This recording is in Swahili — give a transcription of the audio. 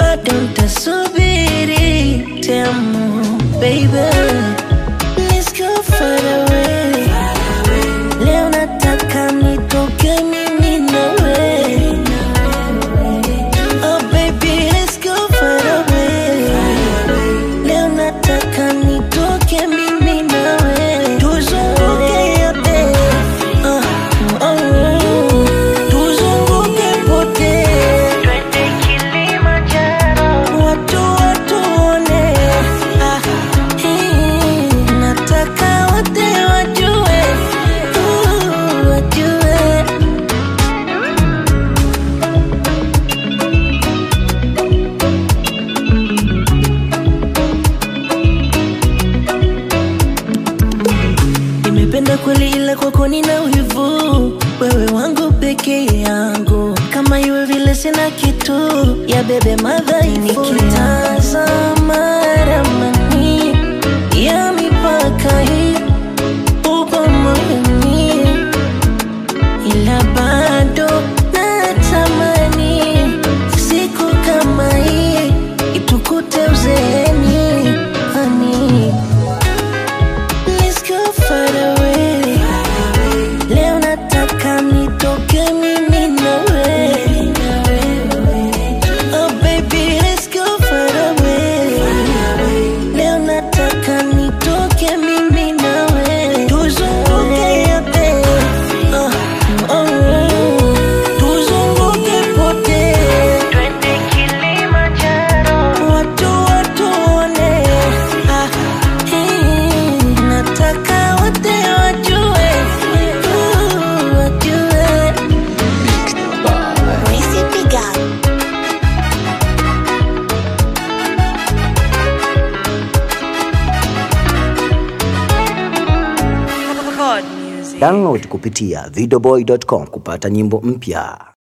bado ntasubiri temu baby Let's go far away leo nataka nitoke mimi nawe oh baby let's go far away leo nataka nitoke mimi nawe tuzunguke yote uh, oh, oh. tuzunguke pote twende Kilimanjaro watu watuone ah, hii, nataka wote wajue uh, wajue nimependa kweli ila kwako nina wivu wewe wangu peke yangu kama iwe vile sina kitu ya bebe madhaifu nikitazama ramani ya mipaka hii upo moyoni ila bado natamani siku kama hii itukute uzeeni hani Let's go far away. Leo nataka nitoke mimi nawe. Oh baby, let's go far away. Leo nataka nitoke mimi nawe. Tuzunguke yote. Oh, oh, oh. Tuzunguke pote. Twende Kilimanjaro. Watu watuone. Ah, hii, nataka wote wajue. Uh, wajue. Download kupitia videoboy.com kupata nyimbo mpya.